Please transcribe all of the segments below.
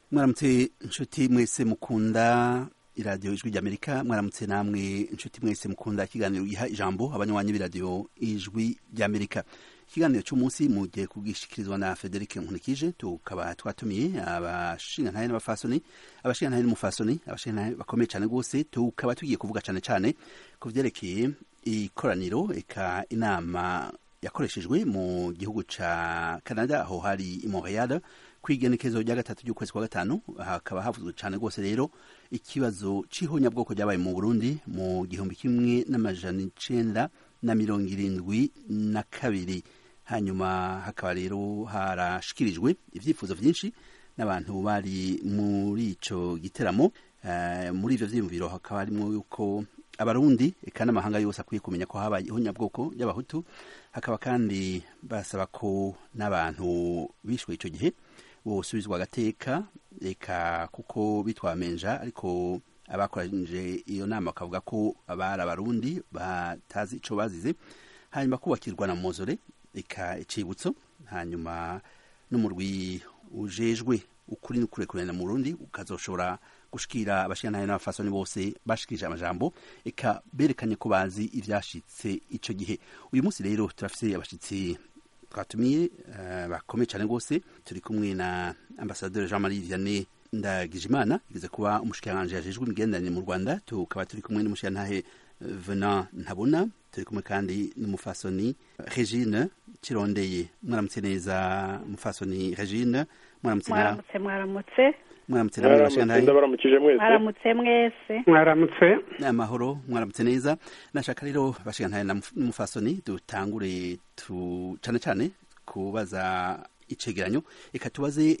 mwaramutse inshuti mwese mukunda iradiyo ijwi ry'amerika mwaramutse namwe inshuti mwese mukunda ikiganiro giha ijambo abanywanyi b'iradiyo ijwi ry'amerika ikiganiro cy'umunsi mugiye kugishikirizwa na frederic nkunikije tukaba twatumiye abashingantahe n'abafasoni abashingantahe n'umufasoni abashingantahe bakomeye cyane rwose tukaba tugiye kuvuga cyane cyane ku vyerekeye ikoraniro eka inama yakoreshejwe mu gihugu ca canada aho hari i montreal kwigenekezo rya gatatu ry'ukwezi kwa gatanu hakaba havuzwe cyane rwose rero ikibazo c'ihonyabwoko ryabaye mu burundi mu gihumbi kimwe n'amajana icenda na mirongo irindwi na kabiri hanyuma hakaba rero harashikirijwe ivyifuzo vyinshi n'abantu bari muri ico giteramo uh, muri ivyo vyiyumviro hakaba harimwo yuko abarundi eka n'amahanga yose akwiye kumenya ko habaye ihonyabwoko y'abahutu hakaba kandi basaba ko n'abantu bishwe ico gihe bosubizwa agateka eka kuko bitwamenja ariko abakoranyije iyo nama bakavuga ko abari abarundi batazi ico bazize hanyuma kubakirwa na mozore eka icibutso hanyuma n'umurwi ujejwe ukuri n'ukurekurana mu Burundi ukazoshobora gushikira abashingantahe n'abafasoni bose bashikirije amajambo eka berekanye ko bazi ivyashitse ico gihe uyu munsi rero turafise abashitsi twatumiye uh, bakomeye cyane rwose turi kumwe na ambasaderi Jean Marie Vianney Ndagijimana igeze kuba umushikiranganji yajejwe imigenderanire mu Rwanda tukaba turi kumwe n'umushikirantahe Venant Ntabona turi kumwe kandi n'umufasoni Regine Kirondeye mwaramutse neza mufasoni Regine mwaramutse mwaramutse mwaramutse mwaramutse namwe bashikantahe ndabaramukije mwese mwaramutse mwese mwaramutse amahoro mwaramutse neza nashaka rero bashikantahe n'umufasoni dutangure tu cane cane kubaza icegeranyo reka tubaze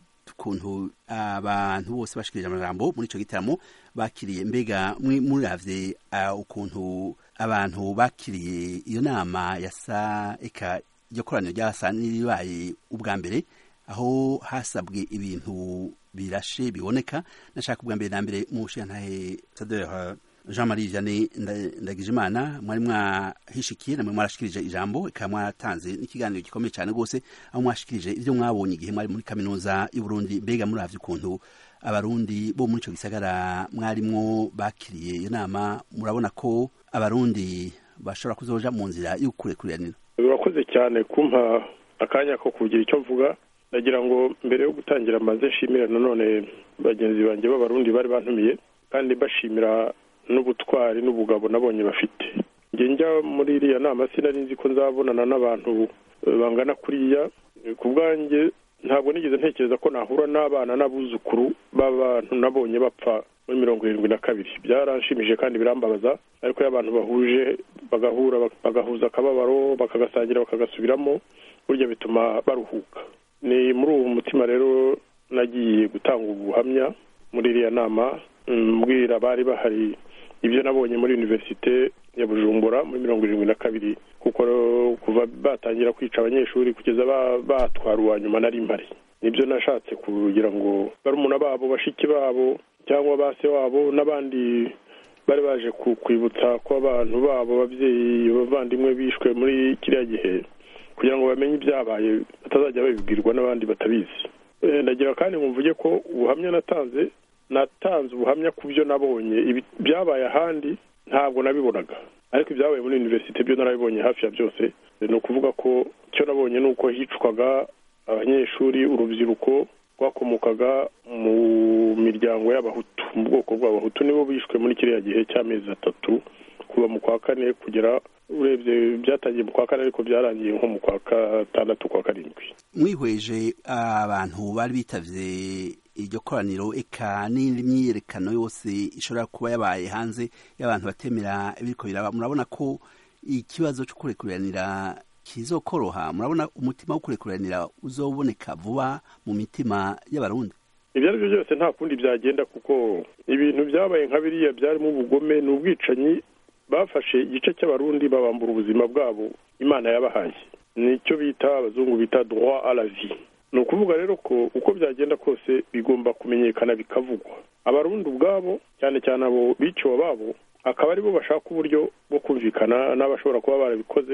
ukuntu abantu bose bashikirije amajambo muri ico gitaramo bakiriye mbega muravye ukuntu abantu bakiriye iyo nama yasa eka iryo koraniro ryasa n'iribaye ubwa mbere aho hasabwe ibintu birashe biboneka nashaka ubwa mbere na mbere mu shantahe sadeur Jean Marie Vianney Ndagijimana mwari mwahishikiye namwe mwarashikirije ijambo eka mwatanze n'ikiganiro gikomeye cyane rwose aho mwashikirije ivyo mwabonye igihe mwari muri kaminuza y'u Burundi mbega muravye ukuntu abarundi bo muri ico gisagara mwarimwo bakiriye iyo nama murabona ko abarundi bashobora kuzoja mu nzira y'ukurekuranira urakoze cyane kumpa akanya ko kugira icyo mvuga ndagira ngo mbere yo gutangira maze nshimira nanone bagenzi banjye b'abarundi bari bantumiye kandi bashimira n'ubutwari n'ubugabo nabonye bafite njye njya muri iriya nama sinari nzi ko nzabonana n'abantu bangana kuriya ku bwanjye ntabwo nigeze ntekereza ko nahura n'abana n'abuzukuru b'abantu nabonye bapfa muri mirongo irindwi na kabiri byaranshimije kandi birambabaza ariko iyo abantu bahuje bagahura bagahuza akababaro bakagasangira bakagasubiramo burya bituma baruhuka ni muri uwo mutima rero nagiye gutanga ubuhamya muri iriya nama mbwira abari bahari ibyo nabonye muri univerisite ya bujumbura muri mirongo irindwi na kabiri kuko kuva batangira kwica abanyeshuri kugeza batwara uwa nyuma nari mpari nibyo nashatse kugira ngo barumuna babo bashiki babo cyangwa base wabo n'abandi bari baje kwibutsa ko abantu babo ababyeyi bavandimwe bishwe muri kiriya gihe kugira ngo bamenye ibyabaye batazajya babibwirwa n'abandi batabizi ndagira kandi mvuge ko ubuhamya natanze natanze ubuhamya ku byo nabonye byabaye ahandi ntabwo nabibonaga ariko ibyabaye muri univerisite byo narabibonye hafi ya byose ni ukuvuga ko icyo nabonye ni uko hicwaga abanyeshuri urubyiruko rwakomokaga mu miryango y'abahutu mu bwoko bw'abahutu nibo bishwe muri kiriya gihe cy'amezi atatu kuva mu kwa kane kugera urebye byatangiye mu kwa kane ariko byarangiye nko mu kwa gatandatu kwa karindwi mwihweje abantu bari bitavye iryo koraniro eka n'imyiyerekano yose ishobora kuba yabaye hanze y'abantu batemera ibiriko biraba murabona ko ikibazo cyo kurekuranira kizokoroha murabona umutima wo kurekuranira uzoboneka vuba mu mitima y'abarundi ibyo ari byo byose nta kundi byagenda kuko ibintu byabaye nka biriya byarimo ubugome ni ubwicanyi bafashe igice cy'abarundi babambura ubuzima bwabo imana yabahaye nicyo bita abazungu bita droit à la vie ni ukuvuga rero ko uko byagenda kose bigomba kumenyekana bikavugwa abarundi ubwabo cyane cyane abo biciwe ababo akaba aribo bashaka uburyo bwo kumvikana n'abashobora kuba barabikoze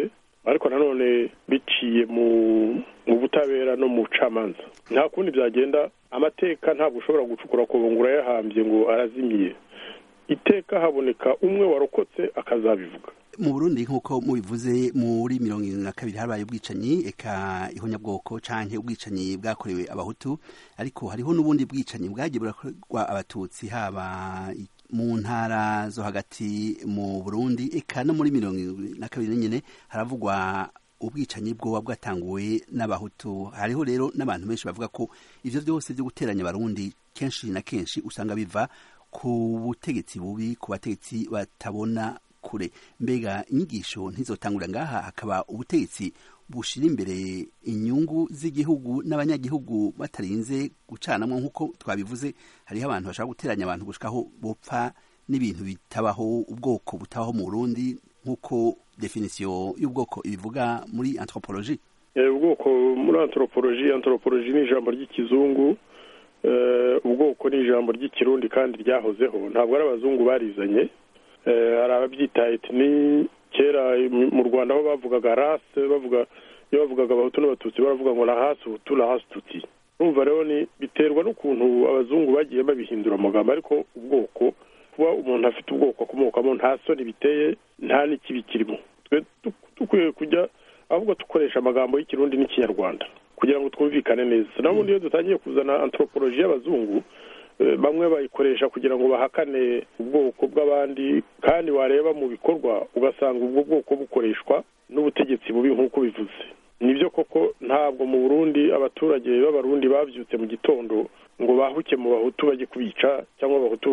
ariko nanone biciye mu mu butabera no mu bucamanza nta kundi byagenda amateka ntabwo ushobora gucukura ku ngo urayahambye ngo arazimiye iteka haboneka umwe warokotse akazabivuga mu burundi nk'uko mubivuze muri mirongo irindwi na kabiri habaye ubwicanyi eka ihonyabwoko canke ubwicanyi bwakorewe abahutu ariko hariho n'ubundi bwicanyi bwagiye burakorwa abatutsi haba mu ntara zo hagati mu burundi eka no muri mirongo irindwi na kabiri nyine haravugwa ubwicanyi bwoba bwatanguwe n'abahutu hariho rero n'abantu benshi bavuga ko ivyo vyose vyo guteranya abarundi kenshi na kenshi usanga biva ku butegetsi bubi ku bategetsi batabona kure mbega inyigisho ntizotangura ngaha hakaba ubutegetsi bushira imbere inyungu z'igihugu n'abanyagihugu batarinze gucanamwo nk'uko twabivuze hariho abantu bashaka guteranya abantu gushikaho bopfa n'ibintu bitabaho ubwoko butabaho mu burundi nk'uko definisiyo y'ubwoko ibivuga muri anthropologie ubwoko muri anthropologie anthropologie ni ijambo ry'ikizungu ubwoko ni ijambo ry'ikirundi kandi ryahozeho ntabwo ari abazungu barizanye hari ababyita etini kera mu rwanda aho bavugaga rase bavuga iyo bavugaga abahutu n'abatutsi baravuga ngo na hasi utu na hasi tuti numva rero ni biterwa n'ukuntu abazungu bagiye babihindura amagambo ariko ubwoko kuba umuntu afite ubwoko akomokamo nta soni biteye nta n'ikibi kirimo dukwiye kujya ahubwo dukoresha amagambo y'ikirundi n'ikinyarwanda kugira ngo twumvikane neza n'ubundi iyo dutangiye kuzana anthropologie y'abazungu bamwe bayikoresha kugira ngo bahakane ubwoko bw'abandi kandi wareba mu bikorwa ugasanga ubwo bwoko bukoreshwa n'ubutegetsi bubi nk'uko bivuze nibyo koko ntabwo mu burundi abaturage b'abarundi babyutse mu gitondo ngo bahuke mu bahutu bajye kubica cyangwa abahutu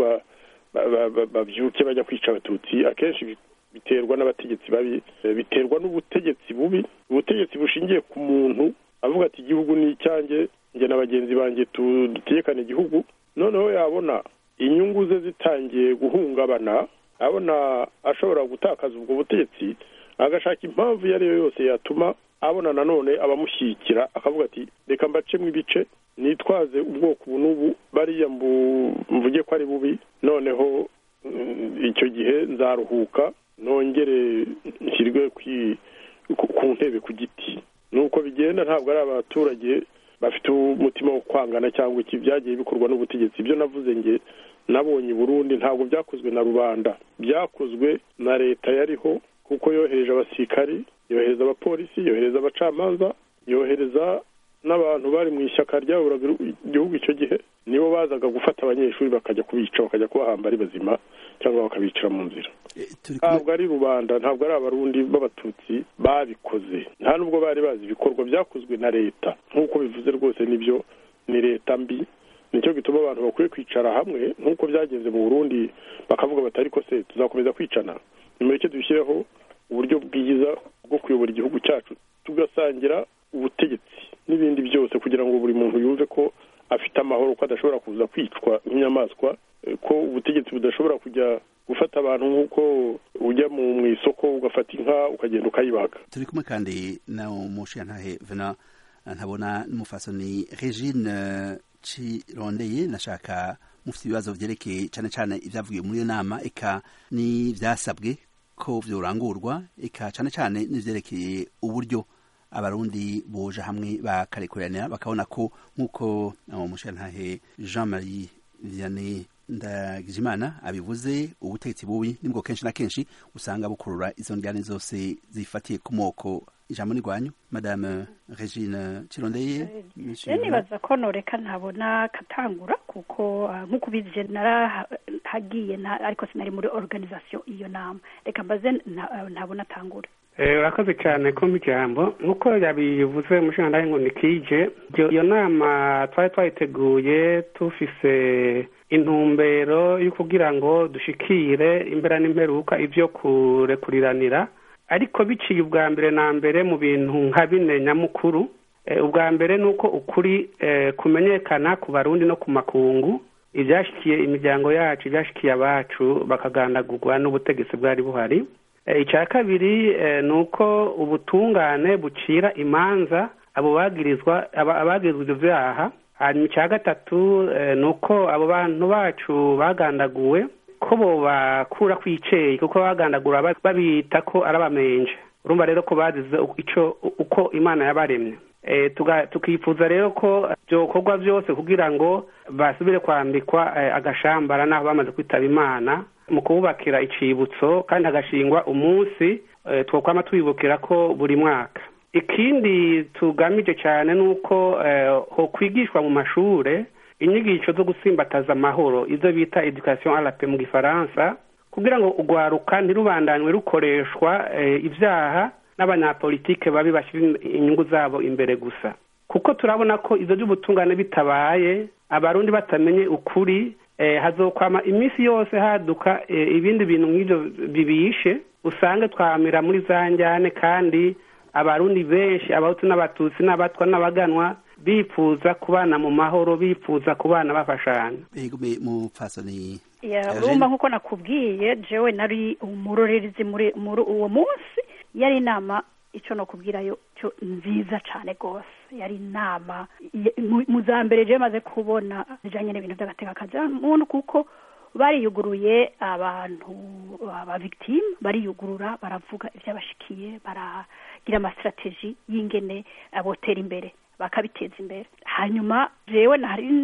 babyuke bajya kwica abatutsi akenshi biterwa n'abategetsi babi biterwa n'ubutegetsi bubi ubutegetsi bushingiye ku muntu avuga ati igihugu ni icyanjye njye na bagenzi banjye dutegekana igihugu noneho yabona inyungu ze zitangiye guhungabana abona ashobora gutakaza ubwo butegetsi agashaka impamvu iyo ari yo yose yatuma abona nanone abamushyigikira akavuga ati reka mbacemo ibice nitwaze ubwoko ubu n'ubu bariya mvuge ko ari bubi noneho icyo gihe nzaruhuka nongere nshyirwe ku ntebe ku giti nuko bigenda ntabwo ari abaturage bafite umutima wo kwangana cyangwa iki byagiye bikorwa n'ubutegetsi ibyo navuze nge nabonye i burundi ntabwo byakozwe na rubanda byakozwe na leta yariho kuko yohereje abasirikari yohereza abapolisi yohereza abacamanza yohereza n'abantu bari mu ishyaka ryaburaga igihugu icyo gihe nibo bazaga gufata abanyeshuri bakajya kubica bakajya kubahamba ari bazima cyangwa bakabicira mu nzira ntabwo ari rubanda ntabwo ari abarundi b'abatutsi babikoze nta nubwo bari bazi ibikorwa byakozwe na leta nk'uko bivuze rwose nibyo ni leta mbi nicyo gituma abantu bakwiye kwicara hamwe nk'uko byagenze mu burundi bakavuga bati ariko se tuzakomeza kwicana nimureke dushyireho uburyo bwiza bwo kuyobora igihugu cyacu tugasangira ubutegetsi n'ibindi byose kugira ngo buri muntu yumve ko afite amahoro ko adashobora kuza kwicwa nk'inyamaswa ko ubutegetsi budashobora kujya gufata abantu nk'uko ujya mu isoko ugafata inka ukagenda ukayibaga turi kumwe kandi na umushiyantahe vena ntabona n'umufasoni regine cirondeye nashaka mufite ibibazo byerekeye cyane cyane ibyavugiwe muri iyo nama eka n'ibyasabwe ko byorangurwa eka cyane cyane n'ibyerekeye uburyo abarundi boje hamwe bakarekurana bakabona ko nk'uko umushiyantahe jean marie vianney ndagijimana abivuze ubutegetsi bubi nibwo kenshi na kenshi usanga bukurura izo njyane zose zifatiye ku moko ijambo n'irwanyu madame regine kirondeye nibaza ko noreka ntabona katangura kuko nk'uko ubizi narahagiye ariko sinari muri organisation iyo nama reka mbaze ntabona atangura urakoze cyane kumpa ijambo nk'uko yabivuze umushinga ngo ni kije iyo nama twari twayiteguye tufise intumbero yo kugira ngo dushikire imbera n'imperuka ibyo kurekuriranira ariko biciye ubwa mbere na mbere mu bintu nka bine nyamukuru ubwa mbere ni uko ukuri kumenyekana ku barundi no ku makungu ibyashyikiye imiryango yacu ibyashyikiye abacu bakagandagurwa n'ubutegetsi bwari buhari icya kabiri ni uko ubutungane bucira imanza abo bagirizwa abagirizwa ibyo byaha hanyuma icya gatatu ni uko abo bantu bacu bagandaguwe ko bo bakura kwiceye kuko bagandagura babita ko ari abamenje urumva rero ko bazize ico uko imana yabaremye tukifuza rero ko byokorwa byose kugira ngo basubire kwambikwa agashambara n'aho bamaze kwitaba imana mu kububakira icibutso kandi hagashingwa umunsi twokwama twibukira ko buri mwaka ikindi tugamije cyane ni uko ho kwigishwa mu mashure inyigisho zo gusimbataza amahoro izo bita education arape mu gifaransa kugira ngo urwaruka ntirubandanywe rukoreshwa ibyaha n'abanyapolitike babi bashyira inyungu zabo imbere gusa kuko turabona ko izo by'ubutungane bitabaye abarundi batamenye ukuri hazokwama iminsi yose haduka ibindi bintu nk'ibyo bibishe usange twamira muri za njyane kandi abarundi benshi abahutu n'abatutsi n'abatwa n'abaganwa bifuza kubana mu mahoro bifuza kubana bafashanya urumva nk'uko nakubwiye jewe nari umurorerezi muri uwo munsi yari inama icyo nakubwirayo cyo nziza cyane rwose yari inama mu za mbere jewe maze kubona bijyanye n'ibintu by'agatekakazi muntu kuko bariyuguruye abantu abavigitimu bariyugurura baravuga ibyabashikiye baragira amasitrategi y'ingene botera imbere bakabiteza imbere hanyuma jewe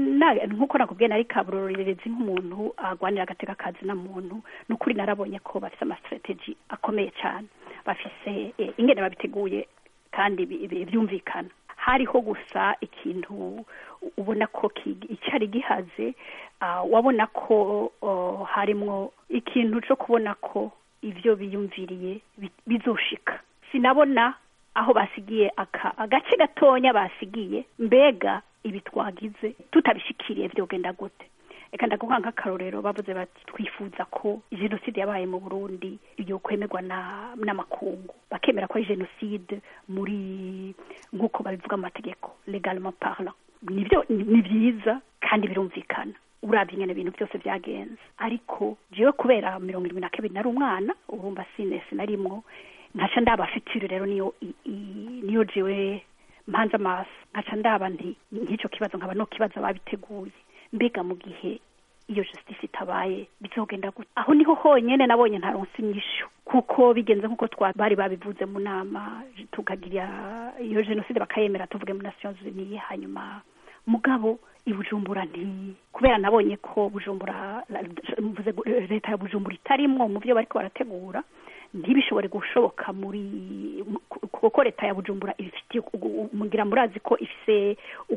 nk'uko nakubwiye nari kaburorerezi nk'umuntu agwanira agateka kazi na muntu n'ukuri narabonye ko bafite amasitrategi akomeye cyane bafise ingene babiteguye kandi byumvikana hariho gusa ikintu ubona ko icyari gihaze wabona ko harimwo ikintu cyo kubona ko ibyo biyumviriye bizoshika sinabona aho basigiye agace gatonya basigiye mbega ibi twagize tutabishikiriye byogenda gute reka ndaguha nk'akarorero bavuze bati twifuza ko jenoside yabaye mu burundi iyo kwemerwa n'amakungu bakemera ko ari jenoside muri nk'uko babivuga mu mategeko legalement parlant nibyo ni byiza kandi birumvikana urabye ingene ibintu byose byagenze ariko jewe kubera mirongo irindwi na kabiri nari umwana urumva sinesi narimwo nkaca ndaba fitire rero niyo niyo jewe mpanze amaso nkaca ndaba nti nk'icyo kibazo nkaba no kibazo babiteguye mbega mu gihe iyo justice itabaye bizogenda gute aho niho honyine nabonye ntaronse inyishu kuko bigenze nk'uko bari babivuze mu nama tukagira iyo jenoside bakayemera tuvuge mu nations unies hanyuma mugabo ibujumbura nti kubera nabonye ko bujumbura leta ya bujumbura itarimwo mu byo bariko barategura ntibishobore gushoboka muri kuko leta ya bujumbura ibifitiye mugira murazi ko ifise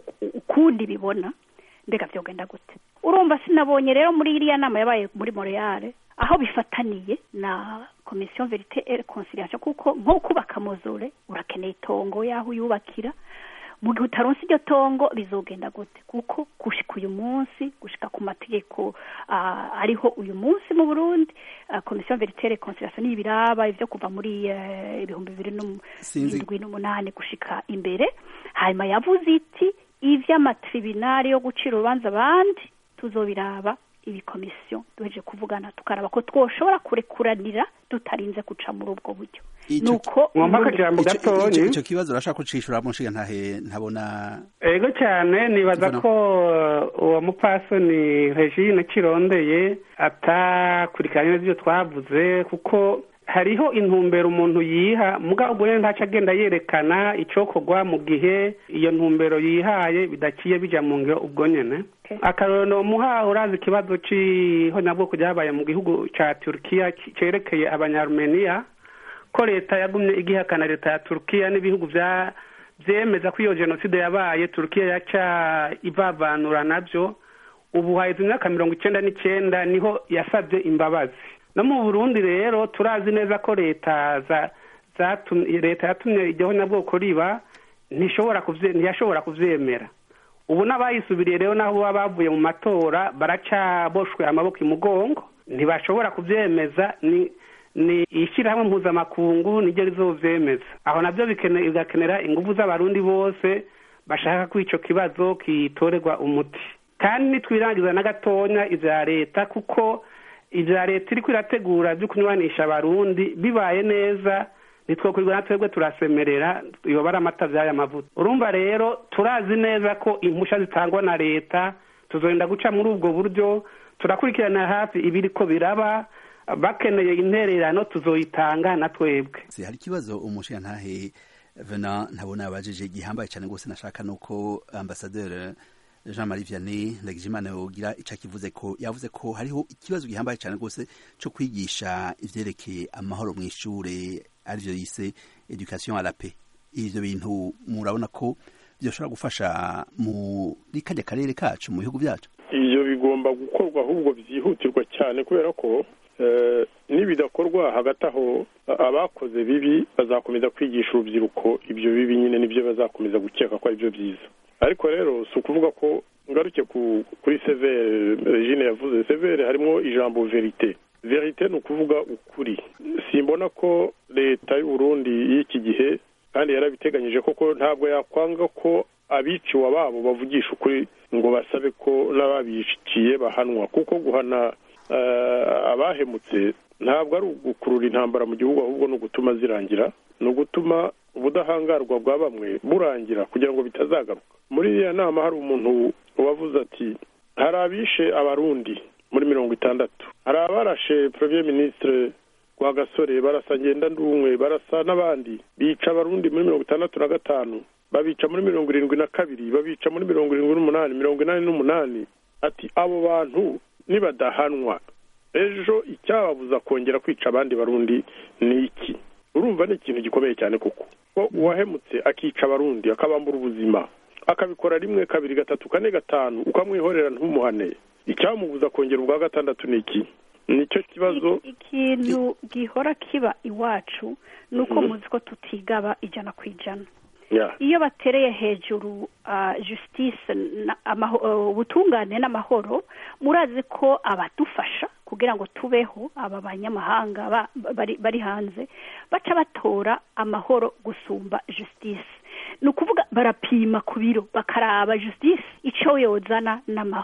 ukundi bibona mbega byogenda gute urumva sinabonye rero muri iriya nama yabaye muri Montreal aho bifataniye na komisiyo verite et conciliation kuko nko kubaka mozore urakeneye itongo yaho uyubakira mu gihe utaronse iryo tongo bizogenda gute kuko gushika uyu munsi gushika ku mategeko ariho uyu munsi mu burundi komisiyo verite et conciliation n'ibiraba ibyo kuva muri ibihumbi bibiri n'indwi n'umunani gushika imbere hanyuma yavuze iti ivy'amatribunali yo gucira urubanza abandi tuzobiraba ibi komisiyo duheje kuvugana tukaraba ko twoshobora kurekuranira tutarinze guca muri ubwo buryo nuko mwumva akajambo gatonyi icyo kibazo urashaka kucishura mushiga ntahe ntabona ego cyane nibaza ko uwo mupasoni regine kirondeye atakurikiranye n'ibyo twavuze kuko hariho intumbero umuntu yiha mugabo ubwo rero ntaca agenda yerekana icokorwa mu gihe iyo ntumbero yihaye bidaciye bija mu ngiro ubwo nyene akarorero muha urazi ikibazo c'ihonyabwoko ryabaye mu gihugu ca turukiya cerekeye abanyarumeniya ko leta yagumye igihakana leta ya turukiya n'ibihugu vya vyemeza ko iyo jenoside yabaye turukiya yaca ivavanura navyo ubu haheze imyaka mirongo icenda n'icenda niho yasavye imbabazi no mu burundi rero turazi neza ko leta leta yatumye iryo honyabwoko riba ntiyashobora kuvyemera ubu n'abayisubiriye rero naho baba bavuye mu matora baracaboshwe amaboko imugongo ntibashobora kuvyemeza ni ni ishyirahamwe mpuzamakungu niryo rizovyemeza aho navyo bigakenera inguvu z'abarundi bose bashaka ko ico kibazo kitorerwa umuti kandi nitwirangiza na gatonya ivya leta kuko ivya leta iriko irategura vyo kunywanisha abarundi bibaye neza nitwokurirwa na twebwe turasemerera yoba ari amata vy'aya mavuta urumva rero turazi neza ko impusha zitangwa na leta tuzogenda guca muri ubwo buryo turakurikirana hafi ibiriko biraba bakeneye intererano tuzoyitanga na twebwe hari ikibazo umushingantahe vena ntabona yabajije gihambaye cyane rwose nashaka nuko ambasaderi jean marie vianney ndagijimana yogira icyo akivuze ko yavuze ko hariho ikibazo gihambaye cyane rwose cyo kwigisha ivyerekeye amahoro mu ishure arivyo yise education à la paix ivyo bintu murabona ko byoshobora gufasha muri kajya karere kacu mu bihugu byacu ibyo bigomba gukorwa ahubwo byihutirwa cyane kubera ko nibidakorwa hagati aho abakoze bibi bazakomeza kwigisha urubyiruko ibyo bibi nyine nibyo bazakomeza gukeka ko ari byo byiza ariko rero si ukuvuga ko ngaruke kuri severe regine yavuze severe harimo ijambo verite verite ni ukuvuga ukuri simbona ko leta y'u Burundi y'iki gihe kandi yarabiteganyije koko ntabwo yakwanga ko abiciwe ababo bavugisha ukuri ngo basabe ko n'ababiciye bahanwa kuko guhana abahemutse ntabwo ari ugukurura intambara mu gihugu ahubwo ni ugutuma zirangira ni ugutuma ubudahangarwa bwa bamwe burangira kugira ngo bitazagaruka muri iriya nama hari umuntu wavuze ati hari abishe abarundi muri mirongo itandatu hari abarashe premier ministre gasore barasa ngendandumwe barasa n'abandi bica abarundi muri mirongo itandatu na gatanu babica muri mirongo irindwi na kabiri babica muri mirongo irindwi n'umunani mirongo inani n'umunani ati abo bantu nibadahanwa ejo icyababuza kongera kwica abandi barundi ni iki urumva ni ikintu gikomeye cyane kuko ko uwahemutse akica abarundi akabambura ubuzima akabikora rimwe kabiri gatatu kane gatanu ukamwihorera ntumuhane icyamubuza kongera ubwa gatandatu ni iki nicyo kibazo ikintu gihora kiba iwacu ni uko muzi ko tutigaba ijana ku ijana iyo batereye hejuru justice ubutungane n'amahoro murazi ko abadufasha kugira ngo tubeho aba banyamahanga bari hanze baca batora amahoro gusumba justice ni ukuvuga barapima ku biro bakaraba justice icyo yozana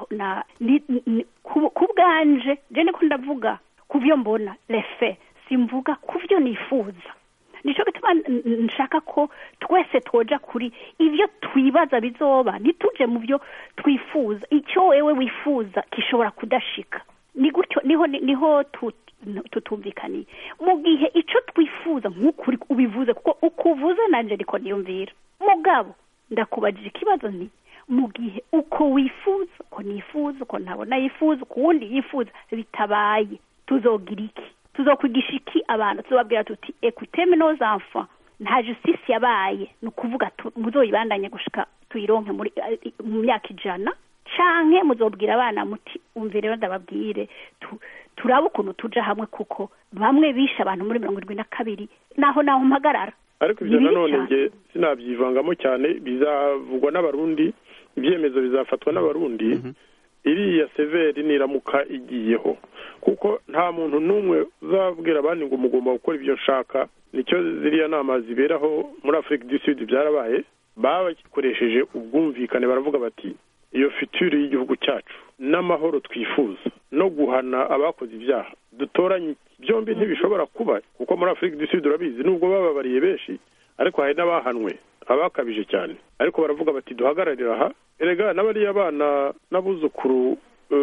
ku bwanje jene ko ndavuga ku byo mbona refe simvuga ku byo nifuza nicyo gituma nshaka ko twese twoja kuri ibyo twibaza bizoba ntituje mu byo twifuza icyo wewe wifuza gishobora kudashika ni gutyo niho niho tutumvikaniye mu gihe icyo twifuza nk'ukuri ubivuze kuko uko uvuze nanjye ariko niyumvira mugabo ndakubajije ikibazo nti mu gihe uko wifuza uko nifuza uko ntabona yifuza uko wundi yifuza bitabaye tuzogira iki tuzokwigisha iki abantu tuzobabwira tuti ekuteme nos enfants nta justice yabaye ni ukuvuga muzoyibandanye gushika tuyironke muri mu myaka ijana canke muzobwira abana muti umve rero ndababwire turabe ukuntu tuja hamwe kuko bamwe bishe abantu muri mirongo irindwi na kabiri naho naho mpagarara ariko ibyo nanone nge sinabyivangamo cyane bizavugwa n'abarundi ibyemezo bizafatwa n'abarundi iriya severi niramuka igiyeho kuko nta muntu n'umwe uzabwira abandi ngo mugomba gukora ibyo nshaka nicyo ziriya nama ziberaho muri afurika du sud byarabaye bakoresheje ubwumvikane baravuga bati iyo fitire y'igihugu cyacu n'amahoro twifuza no guhana abakoze ibyaha dutoranye byombi ntibishobora kuba kuko muri afurika du sud urabizi nubwo bababariye benshi ariko hari n'abahanwe abakabije cyane ariko baravuga bati duhagararire aha erega n'abariya bana n'abuzukuru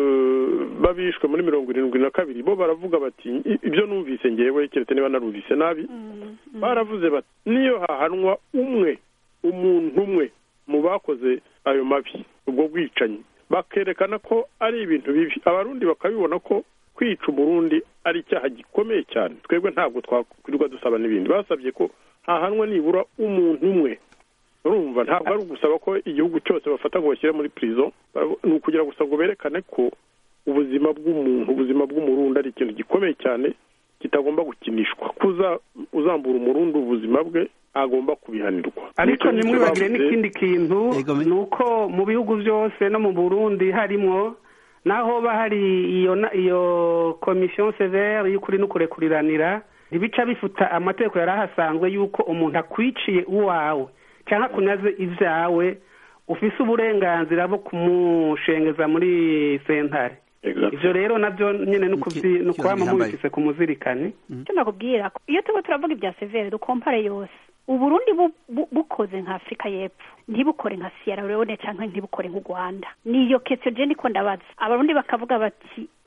babishwe muri mirongo irindwi na kabiri bo baravuga bati ibyo numvise ngewe keretse niba narumvise nabi baravuze bati niyo hahanwa umwe umuntu umwe mu bakoze ayo mabi ubwo bwicanyi bakerekana ko ari ibintu bibi abarundi bakabibona ko kwica umurundi ari icyaha gikomeye cyane twebwe ntabwo twakwirirwa dusaba n'ibindi basabye ko hahanwa nibura umuntu umwe urumva ntabwo ari ugusaba ko igihugu cyose bafata ngo bashyire muri prison ni ukugira gusa ngo berekane ko ubuzima bw'umuntu ubuzima bw'umurundi ari ikintu gikomeye cyane kitagomba gukinishwa kuza uzambura umurundi ubuzima bwe agomba kubihanirwa ariko ntimwibagire n'ikindi kintu ni uko mu bihugu byose no mu burundi harimo naho hari iyo iyo komisiyo severe y'ukuri n'ukurekuriranira ntibica bifuta amategeko yari ahasanzwe y'uko umuntu akwiciye uwawe cyangwa kunyaze ibyawe ufise uburenganzira bwo kumushengeza muri sentare ibyo rero nabyo nyine ni ukubama mubifise ku muzirikane icyo nakubwira iyo tuba turavuga ibya severe dukompare yose uburundi bukoze nka afurika y'epfo ntibukore nka siyara leone cyangwa ntibukore nk'u rwanda niyo kesiyo je niko ndabaza abarundi bakavuga bati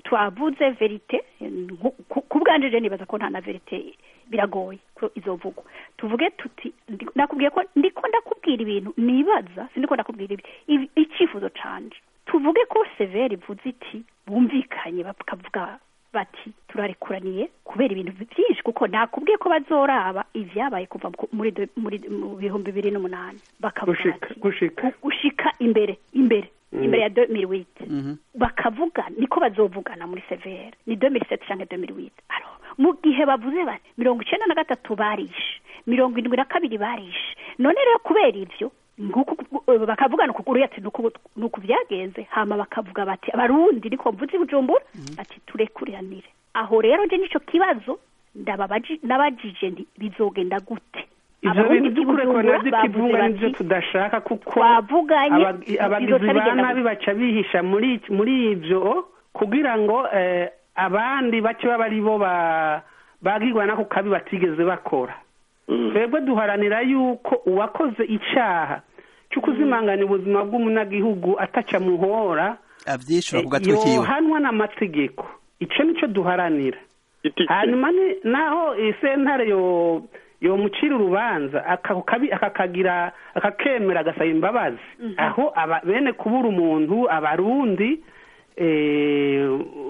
twavuze verite nku- ku- ku bwanje je nibaza ko nta na verite biragoye ko izovugwa tuvuge tuti ndi- nakubwiye ko ndiko ndakubwira ibintu nibaza sindiko ndakubwira ibi ibi- icyifuzo canje tuvuge ko severi ivuze iti bumvikanye bakavuga bati turarekuraniye kubera ibintu byinshi kuko nakubwiye ko bazoraba ivyabaye kuva ku- muri de- muri mu bihumbi bibiri n'umunani bakavuga gushika bati gushika gushika imbere imbere Mm. imbere ya 2008 Mhm. bakavuga niko bazovugana muri severe ni 2007 canke 2008 alors mu gihe bavuze bati mirongo icenda na gatatu barishe mirongo indwi na kabiri barishe none rero kubera ivyo nguku eh, bakavugana ukuguru ati nuku nuku byagenze hama bakavuga bati abarundi niko mvuze i bujumbura ati turekuriranire aho rero nje nico kibazo ndababaji nabajije nti bizogenda gute ivyo Abarundi bintu b'i by'ukurekurana Bujumbura bavuze vy'ikivunga nivyo bati, tudashaka kuko twavuganye abag- abagizi bizoca ba bigenda nabi baca bihisha muri muri ivyo kugira ngo eh, abandi bace baba ari bo ba- bagirwa nako kabi batigeze bakora Mm. twebwe duharanira yuko uwakoze icaha cyo kuzimanganya ubuzima bw'umunyagihugu ataca muhora avyishura ku eh, gatwe kiwe yohanwa n'amategeko ico nico duharanira Iti- hanyuma ni- naho isentare yo yomucira urubanza aka- kabi- akakagira akakemera agasaba imbabazi aho aba bene kubura umuntu abarundi eh,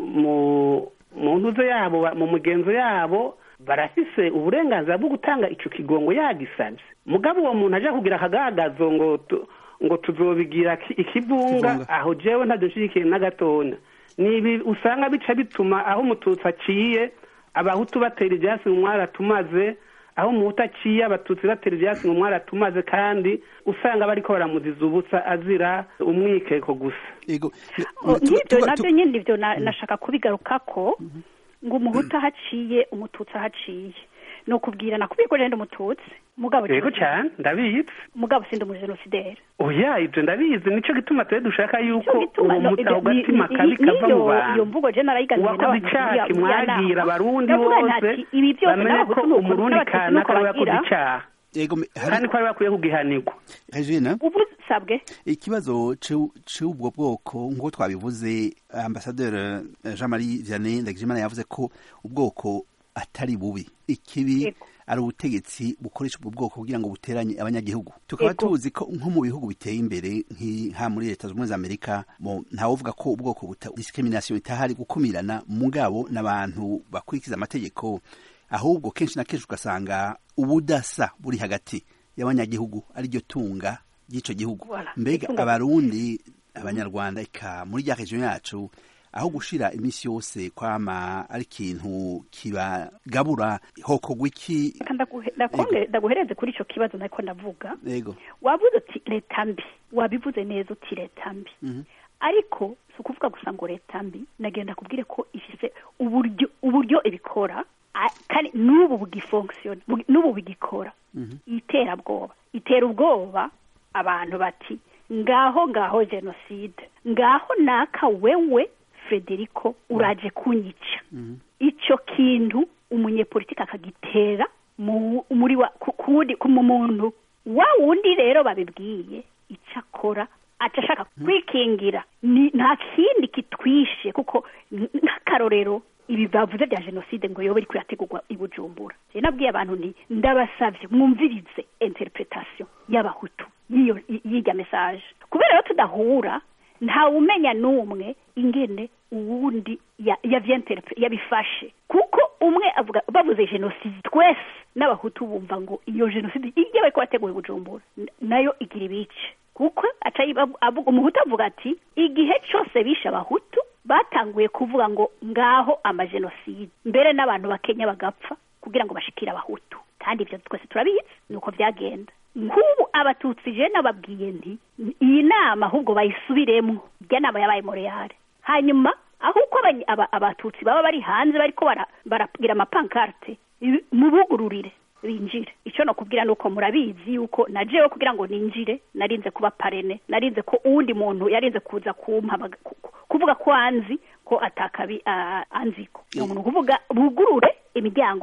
mu mu ntuzo yabo ba- mu mugenzo yabo barafise uburenganzira bwo gutanga ico kigongo yagisavye mugabo uwo muntu aja kugira akagagazo ngo tu- ngo tuzobigira ki- ikivunga Ikivunga. aho jewe ntadushigikiye na gatonya ni ibi usanga bica bituma aho umututsi aciye abahutu batera ivyatsi mu mwaratumaze aho umuhutu aciye abatutsi batera ivyatsi mu mwaratumaze kandi usanga bariko baramuziza ubusa azira umwikeko gusa ego Oh, Tu- nk'ibyo tuga- nabyo tu- nyine ibyo na- nashaka kubigarukako ngo umuhutu ahaciye umututsi ahaciye ni ukubwira nakubwiye ko rero ndi umututsi mugabo yego cane ndabizi mugabo sindi umujenosideri oya ivyo ndabizi nico gituma twe dushaka yuko Cyo gituma uwo no, muta ibyo- ni- gatima ni- kabi ni- kava mu niyo- iyo bantu mvugo je narayiganiriye uwakoze n'abantu icaha muri- muri kimwagira nama. abarundi Ndavuga nti bose ati, ibi byose bamenye ko n'abahutu nuko umurundi n'abatutsi kana nuko ko yakoze bagira. icaha ego me- hari kandi ko ari bakwiye kugihanirwa Regina ubu sabwe ikibazo c'u- c'ubwo bwoko nk'uko twabivuze ambasaderi jean marie vianney ndagijimana yavuze ko ubwoko atari bubi ikibi Yego. ari ubutegetsi bukoresha ubwo bwoko kugira ngo buteranye abanyagihugu tukaba Yego. tuzi ko nko mu bihugu biteye imbere nka muri leta zunze ubumwe za amerika mo ntawuvuga ko ubwoko buta discrimination itahari gukumirana mugabo n'abantu bakurikiza amategeko ahubwo kenshi na kenshi ugasanga ubudasa buri hagati y'abanyagihugu ariryo tunga ry'ico gihugu Voilà. mbega Itunga- abarundi abanyarwanda eka muri rya region yacu aho gushira iminsi yose kwama ari ikintu kibagabura hokorwa iki Reka ndaguhe- ndakonge- ndaguhereze kuri ico kibazo nariko ndavuga yego wavuze uti leta mbi wabivuze neza uti leta mbi Mhm. ariko si ukuvuga gusa ngo leta mbi nagenda kubwire ko ifise uburyo uburyo ibikora a- kandi n'ubu bugifonksiyona bu- n'ubu bigikora iterabwoba itera ubwoba abantu bati ngaho ngaho jenoside ngaho naka wewe frederico uraje kunyica ico kintu umunyepolitiki akagitera mu- muri wa ku- kuwundi ku mu muntu wa wundi rero babibwiye ico akora aca ashaka kwikingira ni nta kindi kitwishe kuko n- nk'akarorero ibi bavuze bya jenoside ngo yobe iriko irategurwa i bujumbura je nabwiye abantu nti ndabasavye mwumvirize interpretation y'abahutu y'iyo y'irya message kubera rero tudahura ntawumenya n'umwe ingene uwundi ya- yavyenterpre yabifashe kuko umwe avuga bavuze jenoside twese n'abahutu bumva ngo iyo jenoside ijya bariko bateguye bujumbura n- nayo igira ibice kuko aca yiba- avuga umuhutu avuga ati igihe cose bishe abahutu batanguye kuvuga ngo ngaho amajenoside mbere n'abantu bakenya bagapfa kugira ngo bashikire abahutu kandi ivyo twese turabizi nuko vyagenda nk'ubu abatutsi je nababwiye nti iyi nama ahubwo bayisubiremwo irya nama yabaye moreyale hanyuma ahubwo abany- aba- abatutsi baba bari hanze bariko bara- baragira amapankarte ibi- mubugururire binjire icyo nakubwira ni uko murabizi yuko na jewe kugira ngo ninjire narinze kuba parene narinze ko uwundi muntu yarinze kuza kumpa baga- ku- ku- kuvuga ko anzi ko atakabi ah, anziko ni umuntu kuvuga bugurure imiryango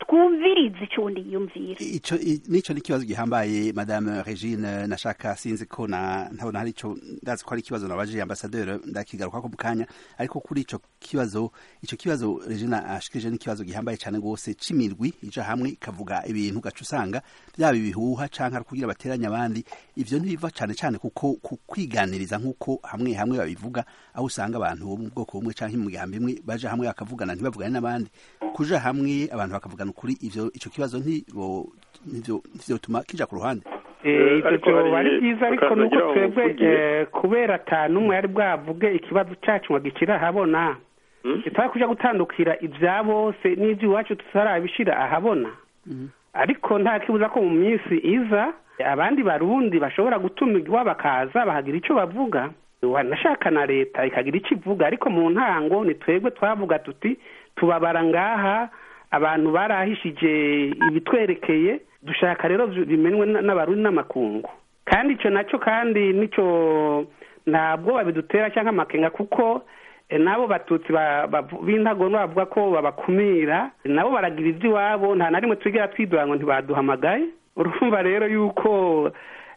twumvirize icyo undi yiyumvira ico i- nico ni ikibazo gihambaye madame regine nashaka sinzi ko na ntabona hari ico ndazi ko ari ikibazo nabaje ambasaderi ndakigaruka ko mu kanya ariko kuri ico kibazo ico kibazo regine ashikirije ni ikibazo gihambaye cyane rwose c'imirwi ija hamwe ikavuga ibintu gaca usanga byaba ibihuha canke ari kugira bateranya abandi ivyo ntibiva cane cane kuko ku kwiganiriza nk'uko hamwe hamwe babivuga aho usanga abantu bo mu bwoko bumwe canke mu migambi imwe baja hamwe bakavugana ntibavugane n'abandi kuja hamwe abantu bakavugana ukuri ivyo ico kibazo ntibo ntivyo ntivyotuma kija ku ruhande Eh, Eh, ivyo ariko vyoba hari- ari byiza ariko bakaza nuko ngira ngo twebwe mvugiye. eh, kubera ata n'umwe yari bwavuge ikibazo cacu ngo gikire ahabona Hmm? tutari kuja gutandukira ivya bose n'ivy'iwacu tutarabishira ahabona ariko nta kibuza ko mu minsi iza abandi barundi bashobora gutumirwa bakaza bakagira ico bavuga wanashaka na leta ikagira ico ivuga ariko mu ntango ni twebwe twavuga tuti tubabara ngaha abantu barahishije ibitwerekeye dushaka rero vyo bimenwe n- n'abarundi n'amakungu kandi ico naco kandi nico ntabwo babidutera cyangwa amakenga kuko eh, n'abo batutsi ba- bavu- b'intagondwa bavuga ko babakumira nabo baragira ivy'iwabo nta na rimwe twigera twidora ngo ntibaduhamagaye urumva rero yuko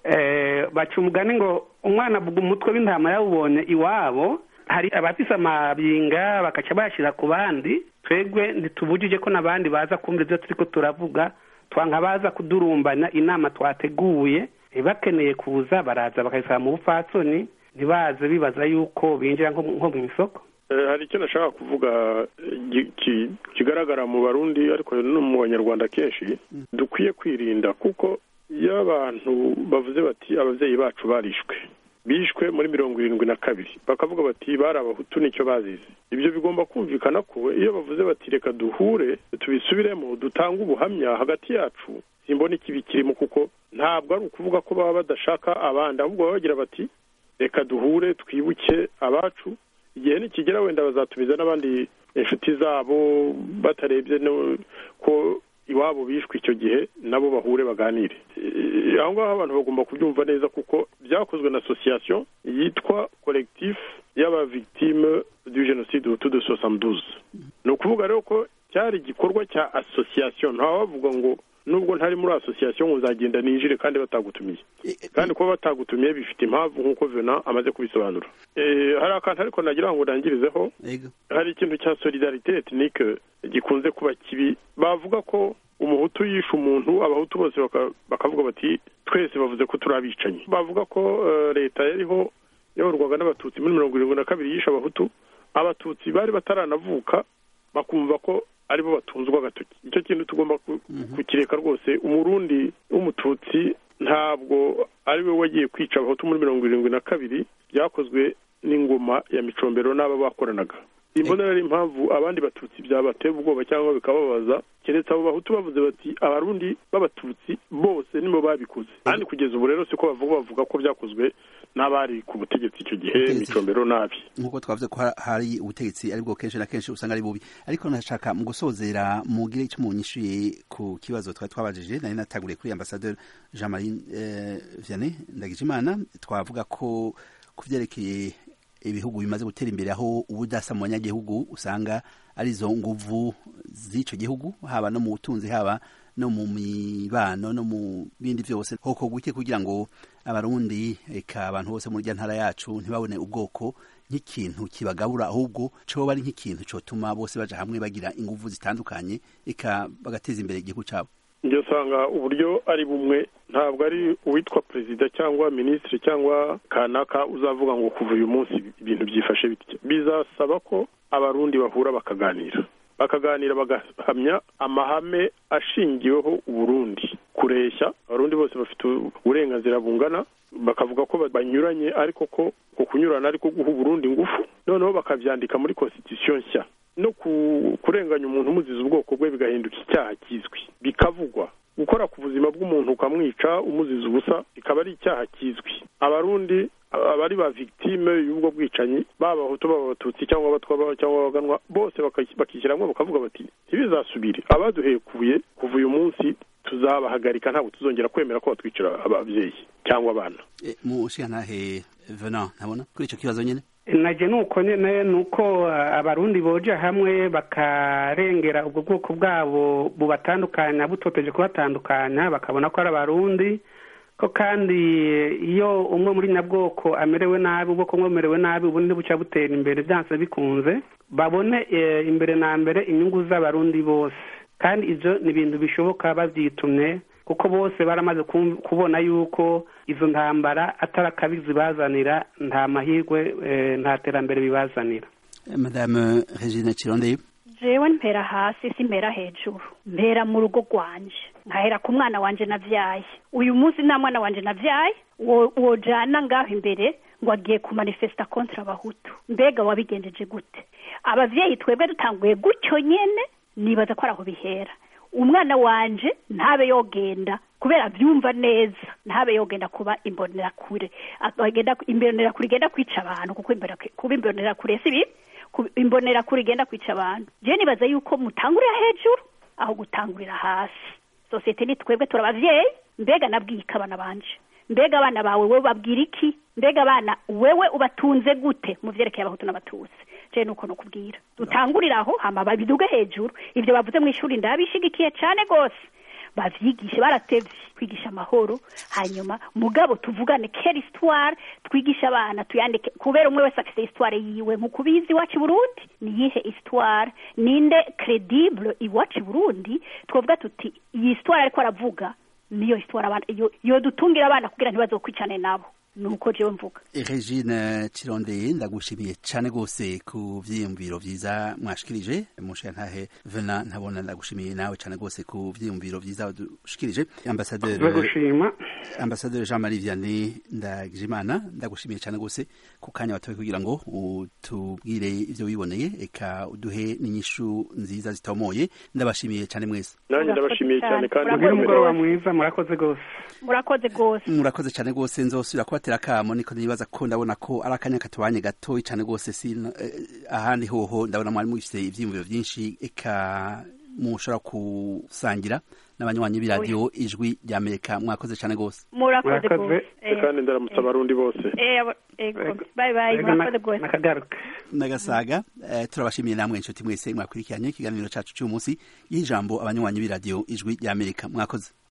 eh, baca umugani ngo umwana avuga umutwe w'intama yawubonye iwabo hari abafise amabinga bakaca bayashira ku bandi twebwe ntitubujije ko n'abandi baza kumva ivyo turiko turavuga twanka baza kudurumbana inama twateguye eh, bakeneye kuza baraza bakayisaba mu bupfatsoni ntibaze bibaza yuko binjira nko nko mu isoko Eh, hari icyo nashaka kuvuga eh, gi- ki- kigaragara mu barundi ariko no mu banyarwanda kenshi dukwiye kwirinda kuko iyo abantu bavuze bati ababyeyi bacu barishwe bishwe muri mirongo irindwi na kabiri bakavuga bati bari abahutu nicyo bazize ibyo bigomba kumvikana ko iyo bavuze bati reka duhure tubisubiremo dutange ubuhamya hagati yacu simbona ikibi kirimo kuko ntabwo ari ukuvuga ko baba badashaka abandi ahubwo baba bagira bati reka duhure twibuke abacu igihe nikigera wenda bazatumiza n'abandi inshuti zabo batarebye no- ko iwabo bishwe icyo gihe nabo bahure baganire Eh, aho ngaho abantu bagomba kubyumva neza kuko byakozwe na association yitwa collectif y'abavictime du génocide hutu de 72 ni ukuvuga rero ko cyari igikorwa cya association ntawavuga ngo nubwo ntari muri association ngo uzagenda ninjire kandi batagutumiye kandi kuba batagutumiye bifite impamvu nk'uko vena amaze kubisobanura Eh, hari akantu ariko nagira ngo ndangirizeho ego hari ikintu cya solidarite etnike gikunze kuba kibi bavuga ko umuhutu yishe umuntu abahutu bose baka- bakavuga bati twese bavuze ko turi abicanyi bavuga ko eh, leta yariho yayoborwaga n'abatutsi muri mirongo irindwi na kabiri yishe abahutu abatutsi bari bataranavuka bakumva ko aribo batunzwe agatoki icyo kintu tugomba ku- kukireka rwose umurundi w'umututsi ntabwo ari we wagiye kwica abahutu muri mirongo irindwi na kabiri byakozwe n'ingoma ya micombero n'aba bakoranaga imbonera ari impamvu abandi batutsi byabatera ubwoba cyangwa bikababaza keretse abo bahutu bavuze bati abarundi b'abatutsi bose nibo babikoze kandi kugeza ubu rero siko bavuga bavuga ko byakozwe n'abari ku butegetsi icyo gihe Ubutegetsi. micombero nabi nk'uko twavuze ko ha- hari ubutegetsi aribwo kenshi na kenshi usanga ari bubi ariko nashaka mu gusozera mugire icyo munyishuye ku kibazo twari twabajije nari natanguriye kuri ambasaderi jean marie eh, vianney ndagijimana twavuga ko ku byerekeye ibihugu bimaze gutera imbere aho ubudasa mu banyagihugu usanga arizo nguvu z'ico gihugu haba no mu butunzi haba no mu mibano no mu bindi byose hoko guke kugira ngo abarundi eka abantu bose muri rya ntara yacu ntibabone ubwoko nk'ikintu kibagabura ahubwo coba ari nk'ikintu cotuma bose baja hamwe bagira inguvu zitandukanye eka bagateza imbere igihugu cabo njye usanga uburyo ari bumwe ntabwo ari uwitwa perezida cyangwa minisitiri cyangwa kanaka uzavuga ngo kuva uyu munsi ibintu byifashe bitya bizasaba ko abarundi bahura bakaganira bakaganira bagahamya amahame ashingiweho uburundi kureshya abarundi bose bafite uburenganzira bungana bakavuga ko banyuranye ariko ko ku kunyurana ariko guha uburundi ingufu noneho bakabyandika muri constitution nshya no kurenganya umuntu umuziza ubwoko bwe bigahinduka icyaha kizwi bikavugwa gukora ku buzima bw'umuntu ukamwica umuziza ubusa bikaba ari icyaha kizwi abarundi abari ba victime y'ubwo bwicanyi baba abahutu baba abatutsi cyangwa abatwa cyangwa abaganwa bose bakishyira hamwe bakavuga bati ntibizasubire abaduhekuye kuva uyu munsi tuzabahagarika ntabwo tuzongera kwemera ko batwicira ababyeyi cyangwa abana mu nshingantahe venant ntabona kuri icyo kibazo nyine naje nuko nyene nuko abarundi boja hamwe bakarengera ubwo bwoko bwabo bubatandukanya butoteje kubatandukanya bakabona ko ari abarundi ko kandi iyo umwe muri nyabwoko amerewe nabi ubwoko bumwe bumerewe nabi ubundi buca butera imbere byanse bikunze babone imbere na mbere inyungu z'abarundi bose kandi ibyo ni ibintu bishoboka babyitumye kuko bose baramaze kubona yuko izo ntambara atari akabizi bazanira nta mahirwe nta terambere bibazanira madame regine kirondeye jewe mpera hasi si mpera hejuru mpera mu rugo rwanje nkahera ku mwana wanje navyaye uyu munsi nta mwana wanje navyaye wojana ngaho imbere ngo agiye ku manifesta kontra abahutu mbega wabigenjeje gute abavyeyi twebwe dutanguye gutyo nyene nibaza ko araho bihera umwana wanje ntabe yogenda kubera abyumva neza ntabe yogenda kuba imbonerakure agenda imbonerakure igenda kwica abantu kuko kuba imbonerakure si bibi imbonerakure igenda kwica abantu je nibaza yuko mutangurira hejuru aho gutangurira hasi sosiyete ni twebwe turabavyeyi mbega nabwika abana banje mbega abana bawe wewe babwira iki mbega abana wewe ubatunze gute mu vyerekeye abahutu n'abatutsi je nuko nokubwira dutangurira aho hama babiduge hejuru ivyo bavuze mu ishuri ndabishigikiye cane gose bavyigishe baratevye kwigisha amahoro hanyuma mugabo tuvugane kera histoire twigisha abana tuyandike kubera umwe wese afise histoire yiwe nkuko ubizi iwacu Burundi niyihe histoire ninde credible iwacu Burundi twovuga tuti iyi histoire ariko aravuga niyo histoire abana yo dutungira abana kugira ntibazokwicane nabo nuko jewe mvuga regine kirondeye ndagushimiye cyane rwose ku vyiyumviro vyiza mwashikirije mushantahe vena ntabona ndagushimiye nawe cyane rwose ku vyiyumviro vyiza dushikirije ambasaderi gushima ambasaderi Jean Marie Vianney Ndagijimana ndagushimiye cyane rwose ku kanya watoye kugira ngo utubwire ivyo wiboneye eka uduhe n'inyishu nziza zitomoye ndabashimiye cyane mwese nanjye ndabashimiye cyane kandi mugire umugoroba mwiza murakoze rwose murakoze rwose murakoze cyane rwose nzosubira kubatera akamo niko nibaza ko ndabona ko ari akanya katubanye gatoyi cyane rwose si ahandi hoho ndabona mwari mufite ivyiyumviro vyinshi eka mushobora kusangira n'abanywanyi b'iradiyo ijwi rya amerika mwakoze cyane rwose murakoze rwose kandi ndaramutsa abarundi bose bye bye murakoze rwose nakagaruka nagasaga turabashimiye namwe inshuti mwese mwakurikiranye ikiganiro cacu cy'umunsi y'ijambo abanywanyi b'iradiyo ijwi rya amerika mwakoze